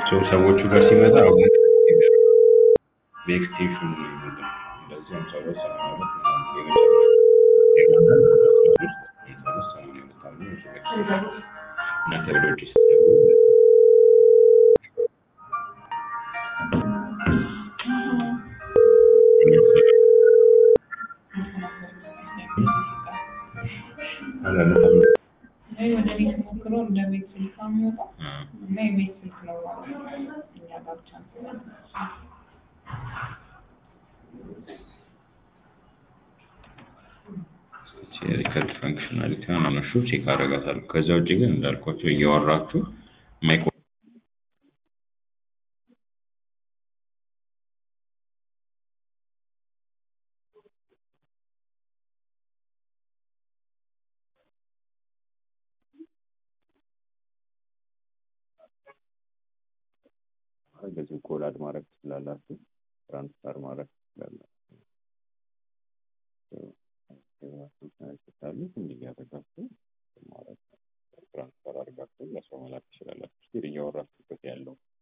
ሰው ሰዎቹ ጋር ሲመጣ አሁን በኤክስቴንሽን ነው የሚመጣው። እንደዚህ ሃምሳ ሁለት ሰማንያ ሁለት ምናምን የመጨረሻው ሰማንያ ሁለት አለ ኤክስቴንሽን እናንተ ወደ ውጭ ስትገቡ አላነሳም። ወይ ወደ ቤት ሞክሮ እንደ ቤት ስልክ ነው የሚወጣው እና የቤት ስልክ ነው ማለት ነው። እኛ ጋር ብቻ ነው። ሪከርድ ፈንክሽናሊቲውን አነሹ ቼክ አደርጋታለሁ። ከዛ ውጭ ግን እንዳልኳቸው እያወራችሁ ማይኮ በዚህ ኮላድ ማድረግ ትችላላችሁ፣ ትራንስፈር ማድረግ ትችላላችሁ። ካሉት እንዲህ እያደረጋችሁ ማለት ትራንስፈር አድርጋችሁ ለሰው መላክ ትችላላችሁ። ስቲል እያወራችሁበት ያለው